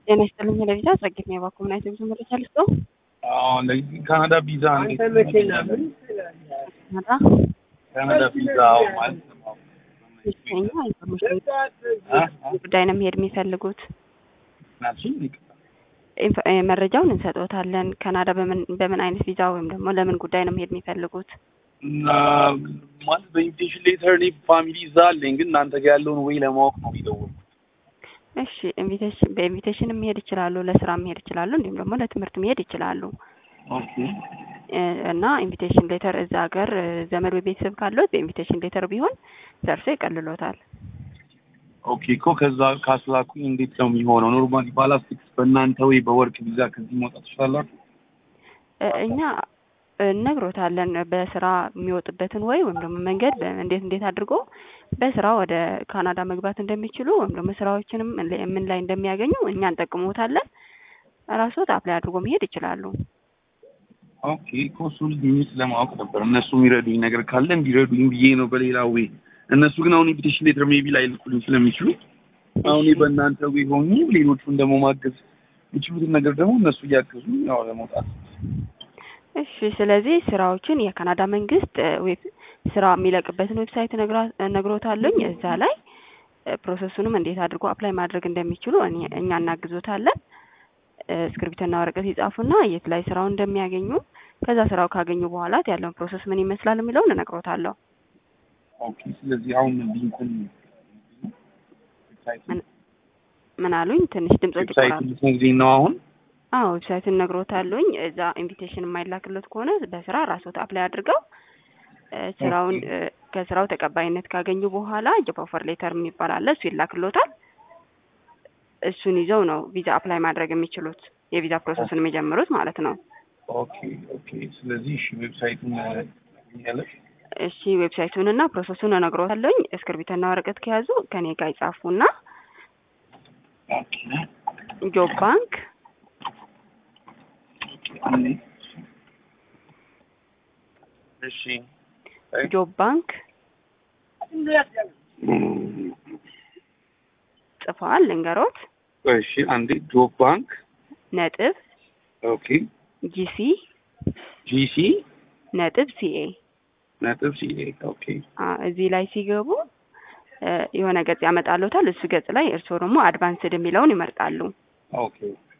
ጤና ይስጥልኝ ለቪዛ ጸግት ነው የባኮ ምን አይነት ብዙ መረጃ ልስጠው? ካናዳ ቪዛ መራ ካናዳ ቪዛ ማለት ነው። ይስተኛ ኢንፎርሜሽን ጉዳይ ነው መሄድ የሚፈልጉት ናችን ኢንፎ- እ፣ መረጃውን እንሰጥዎታለን። ካናዳ በምን በምን አይነት ቪዛ ወይም ደግሞ ለምን ጉዳይ ነው መሄድ የሚፈልጉት? ማለት በኢንቪቴሽን ሌተር እኔ ፋሚሊ እዛ አለኝ፣ ግን እናንተ ጋር ያለውን ወይ ለማወቅ ነው የሚደውል እሺ ኢንቪቴሽን በኢንቪቴሽን መሄድ ይችላሉ፣ ለስራ መሄድ ይችላሉ፣ እንዲሁም ደግሞ ለትምህርት መሄድ ይችላሉ። ኦኬ እ፣ እና ኢንቪቴሽን ሌተር እዛ ሀገር እ፣ ዘመድ ወይ ቤተሰብ ካለዎት በኢንቪቴሽን ሌተር ቢሆን ደርሶ ይቀልሎታል። ኦኬ እኮ ከዛ ካስላኩኝ እንዴት ነው የሚሆነው? ኖርማሊ ባላስቲክስ በእናንተ ወይ በወርቅ ቪዛ ከዚህ መውጣት ትችላላችሁ? እ፣ እኛ እነግሮታለን በስራ የሚወጡበትን ወይ ወይም ደግሞ መንገድ በ- እንዴት እንዴት አድርጎ በስራ ወደ ካናዳ መግባት እንደሚችሉ ወይም ደግሞ ስራዎችንም ምን ላይ- ምን ላይ እንደሚያገኙ እኛ እንጠቅሞታለን። ራስዎት አፕላይ አድርጎ መሄድ ይችላሉ። ኦኬ እኮ እሱ ሚስ ለማወቅ ነበር እነሱ የሚረዱኝ ነገር ካለ እንዲረዱኝ ብዬ ነው በሌላ ወይ እነሱ ግን አሁን ኢንቪቴሽን ሌተር ሜቢ ላይ ልኩልኝ ስለሚችሉ አሁን እኔ በእናንተ ወይ ሆኜ ሌሎቹን ደግሞ ማገዝ የሚችሉትን ነገር ደግሞ እነሱ እያገዙ ያው ለመውጣት እሺ ስለዚህ ስራዎችን የካናዳ መንግስት እ፣ ዌብ ስራ የሚለቅበትን ዌብሳይት ነግራ- ነግሮታለኝ እዛ ላይ እ፣ ፕሮሰሱንም እንዴት አድርጎ አፕላይ ማድረግ እንደሚችሉ እኔ- እኛ እናግዞታለን። እ፣ እስክሪብትና ወረቀት ይጻፉና የት ላይ ስራውን እንደሚያገኙ ከዛ ስራው ካገኙ በኋላ ያለውን ፕሮሰስ ምን ይመስላል የሚለውን እነግሮታለሁ። ኦኬ ስለዚህ አሁን ሊንኩን ምን- ምን አሉኝ? ትንሽ ድምጾች ዌብሳይት ይቆራል። ልትነግሪኝ ነው አሁን አዎ ዌብሳይቱን ነግሮታለኝ። እዛ ኢንቪቴሽን የማይላክለት ከሆነ በስራ ራስዎት አፕላይ አድርገው እ፣ ስራውን እ፣ ከስራው ተቀባይነት ካገኙ በኋላ ጆብ ኦፈር ሌተር የሚባል አለ። እሱ ይላክሎታል። እሱን ይዘው ነው ቪዛ አፕላይ ማድረግ የሚችሉት የቪዛ ፕሮሰሱን የሚጀምሩት ማለት ነው። ኦኬ ኦኬ ስለዚህ እሺ ዌብሳይቱን ያለች እሺ ዌብሳይቱን እና ፕሮሰሱን እነግሮታለኝ። እስክርቢትና ወረቀት ከያዙ ከኔ ጋር ይጻፉና ኦኬ ጆብ ባንክ እሺ ጆብ ባንክ ጽፈዋል ልንገሮት እሺ አንዴ ጆብ ባንክ ነጥብ ኦኬ ጂሲ ጂሲ ነጥብ ሲኤ ነጥብ ሲኤ ኦኬ እዚህ ላይ ሲገቡ እ፣ የሆነ ገጽ ያመጣሉታል። እሱ ገጽ ላይ እርስዎ ደግሞ አድቫንስድ የሚለውን ይመርጣሉ። ኦኬ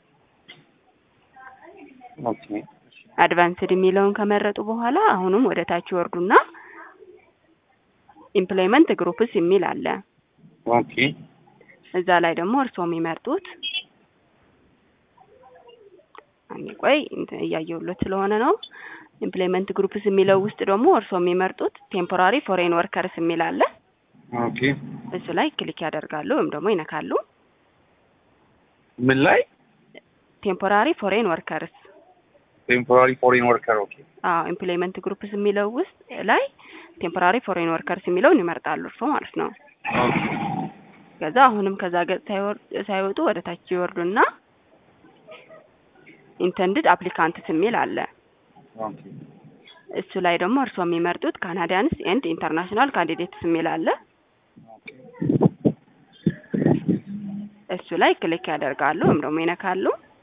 ኦኬ አድቫንስድ የሚለውን ከመረጡ በኋላ አሁንም ወደ ታች ይወርዱና ኢምፕሎይመንት ግሩፕስ የሚል አለ። ኦኬ እዛ ላይ ደግሞ እርስዎ የሚመርጡት አንዴ ቆይ እንትን እያየሁለት ስለሆነ ነው። ኢምፕሎይመንት ግሩፕስ የሚለው ውስጥ ደግሞ እርስዎ የሚመርጡት ቴምፖራሪ ፎሬን ወርከርስ የሚል አለ። ኦኬ እሱ ላይ ክሊክ ያደርጋሉ ወይም ደግሞ ይነካሉ። ምን ላይ ቴምፖራሪ ፎሬን ወርከርስ ቴምፖራሪ ፎሬን ወርከር ኦኬ አዎ ኢምፕሎይመንት ግሩፕስ የሚለው ውስጥ ላይ ቴምፖራሪ ፎሬን ወርከርስ የሚለውን ይመርጣሉ እርስዎ ማለት ነው። ኦኬ ከዛ አሁንም ከዛ ገጽ ሳይወር- ሳይወጡ ወደ ታች ይወርዱና ኢንተንድድ አፕሊካንትስ የሚል አለ። ኦኬ እሱ ላይ ደግሞ እርስዎ የሚመርጡት ካናዲያንስ ኤንድ ኢንተርናሽናል ካንዲዴትስ የሚል አለ። እሱ ላይ ክሊክ ያደርጋሉ ወይም ደግሞ ይነካሉ።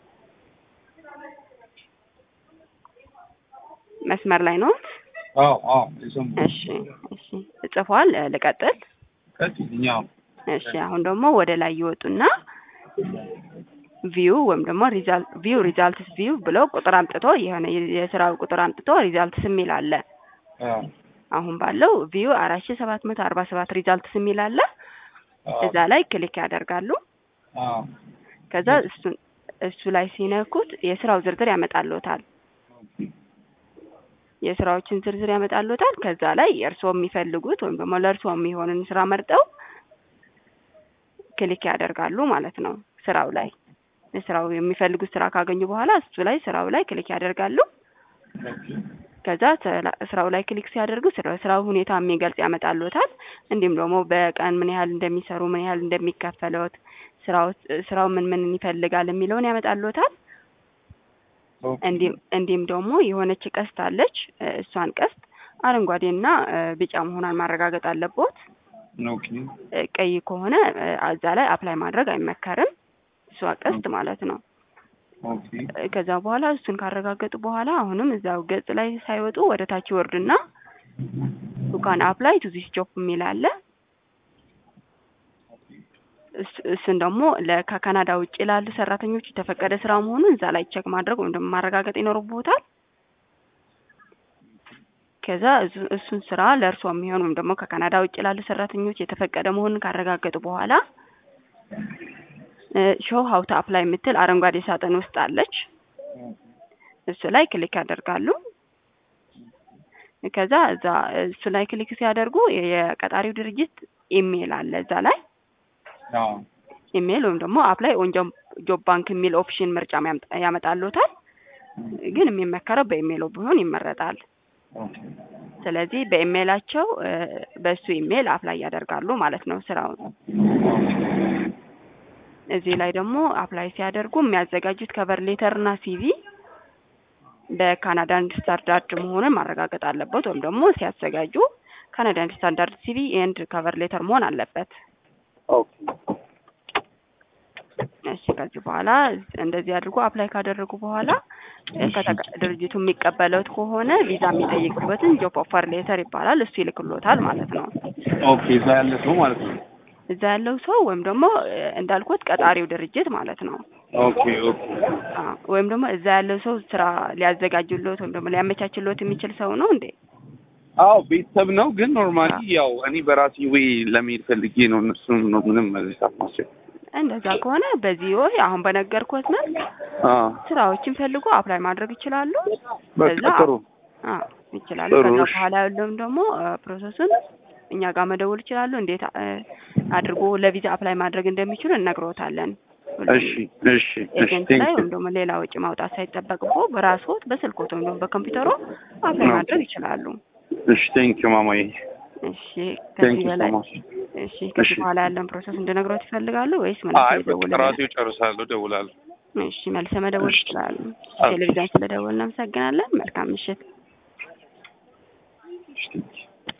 መስመር ላይ ነው። አዎ አዎ የሰሙ እሺ እሺ ጽፏል። እ፣ ልቀጥል። ከዚህኛው እሺ አሁን ደግሞ ወደ ላይ ይወጡና ቪው ወይም ደግሞ ሪዛልት ቪው ሪዛልትስ ቪው ብለው ቁጥር አምጥቶ የሆነ የ- የስራው ቁጥር አምጥቶ ሪዛልትስ የሚል አለ። አዎ አሁን ባለው ቪው አራት ሺ ሰባት መቶ አርባ ሰባት ሪዛልትስ የሚል አለ። እዛ ላይ ክሊክ ያደርጋሉ። አዎ ከዛ እሱን እሱ ላይ ሲነኩት የስራው ዝርዝር ያመጣልዎታል። የስራዎችን ዝርዝር ያመጣልዎታል። ከዛ ላይ እርስዎ የሚፈልጉት ወይም ደግሞ ለእርስዎ የሚሆንን ስራ መርጠው ክሊክ ያደርጋሉ ማለት ነው። ስራው ላይ ስራው የሚፈልጉት ስራ ካገኙ በኋላ እሱ ላይ ስራው ላይ ክሊክ ያደርጋሉ። ከዛ ስራ- ስራው ላይ ክሊክ ሲያደርጉ ስለ ስራው ሁኔታ የሚገልጽ ያመጣልዎታል። እንዲሁም ደግሞ በቀን ምን ያህል እንደሚሰሩ፣ ምን ያህል እንደሚከፈለዎት፣ ስራው ስራው ምን ምን ይፈልጋል የሚለውን ያመጣልዎታል። እንዲህም እንዲህም ደግሞ የሆነች ቀስት አለች። እ፣ እሷን ቀስት አረንጓዴና እ፣ ቢጫ መሆኗን ማረጋገጥ አለቦት። ኦኬ እ፣ ቀይ ከሆነ እ፣ እዛ ላይ አፕላይ ማድረግ አይመከርም። እሷ ቀስት ማለት ነው። ኦኬ ከዛ በኋላ እሱን ካረጋገጡ በኋላ አሁንም እዛው ገጽ ላይ ሳይወጡ ወደ ታች ይወርድና ዩካን አፕላይ ቱ ዚስ ጆብ የሚል አለ። እስ- እሱን ደግሞ ለ- ከካናዳ ውጭ ላሉ ሰራተኞች የተፈቀደ ስራ መሆኑን እዛ ላይ ቼክ ማድረግ ወይም ደግሞ ማረጋገጥ ይኖርቦታል። ከዛ እሱ- እሱን ስራ ለእርሶ የሚሆን ወይም ደግሞ ከካናዳ ውጭ ላሉ ሰራተኞች የተፈቀደ መሆኑን ካረጋገጡ በኋላ ሾው ሀውታ አፕላይ የምትል አረንጓዴ ሳጥን ውስጥ አለች። እሱ ላይ ክሊክ ያደርጋሉ። ከዛ እዛ እሱ ላይ ክሊክ ሲያደርጉ የ- የቀጣሪው ድርጅት ኢሜይል አለ እዛ ላይ አዎ ኢሜይል ወይም ደግሞ አፕላይ ኦን ጆብ ባንክ የሚል ኦፕሽን ምርጫ ያምጣ- ያመጣልዎታል። ግን የሚመከረው በኢሜይሉ ቢሆን ይመረጣል። ኦኬ ስለዚህ በኢሜይላቸው እ፣ በእሱ ኢሜይል አፕላይ ያደርጋሉ ማለት ነው ስራውን። እዚህ ላይ ደግሞ አፕላይ ሲያደርጉ የሚያዘጋጁት ከቨር ሌተር እና ሲቪ በካናዳን ስታንዳርድ መሆኑን ማረጋገጥ አለበት። ወይም ደግሞ ሲያዘጋጁ ካናዳን ስታንዳርድ ሲቪ ኤንድ ከቨር ሌተር መሆን አለበት። ኦኬ እሺ ከዚህ በኋላ እንደዚህ አድርጎ አፕላይ ካደረጉ በኋላ እ፣ ከተቀ- ድርጅቱ የሚቀበለት ከሆነ ቪዛ የሚጠይቅበትን ጆብ ኦፈር ሌተር ይባላል። እሱ ይልክሎታል ማለት ነው። ኦኬ እዛ ያለ ሰው ማለት ነው። እዛ ያለው ሰው ወይም ደግሞ እ፣ እንዳልኩት ቀጣሪው ድርጅት ማለት ነው። ኦኬ ኦኬ አ፣ ወይም ደግሞ እዛ ያለው ሰው ስራ ሊያዘጋጅሎት ወይም ደግሞ ሊያመቻችሎት የሚችል ሰው ነው እንዴ? አዎ ቤተሰብ ነው፣ ግን ኖርማሊ ያው እኔ በራሴ ወይ ለመሄድ ፈልጌ ነው። እነሱም ነው ምንም መለሳት ማስቸ እንደዛ ከሆነ በዚህ ወይ አሁን በነገርኩት መልክ አዎ ስራዎችን ፈልጎ አፕላይ ማድረግ ይችላሉ። በቃ ከዛ ጥሩ አ ይችላሉ። ጥሩ፣ ከዛ እሺ። በኋላ ያለውም ደግሞ አ፣ ፕሮሰሱን እኛ ጋር መደወል ይችላሉ። እንዴት አ፣ አድርጎ ለቪዛ አፕላይ ማድረግ እንደሚችሉ እነግሮታለን። እሺ እሺ እሺ ኤጀንት ቴንክ ላይ ዩ ወይም ደግሞ ሌላ ወጪ ማውጣት ሳይጠበቅቦ በራስዎት በስልኮት ወይም ደግሞ በኮምፒውተሮ አፕላይ ኦኬ። ማድረግ ይችላሉ። እሺ ቴንክ ዩ ማማዬ እሺ ቴንክ ከዚህ ዩ ሶ በላይ ማች። እሺ ከዚህ እሺ። በኋላ ያለን ፕሮሰስ እንድነግሮት ይፈልጋሉ ወይስ መልስ አይ በቃ ይደውልልናል? ራሴው ጨርሳለሁ፣ ደውላለሁ። እሺ መልሰ መደወል እሺ። ይችላሉ። ኦኬ። ቴሌቪዥን ስለደወልን እናመሰግናለን። መልካም ምሽት። እሺ ቴንክ ዩ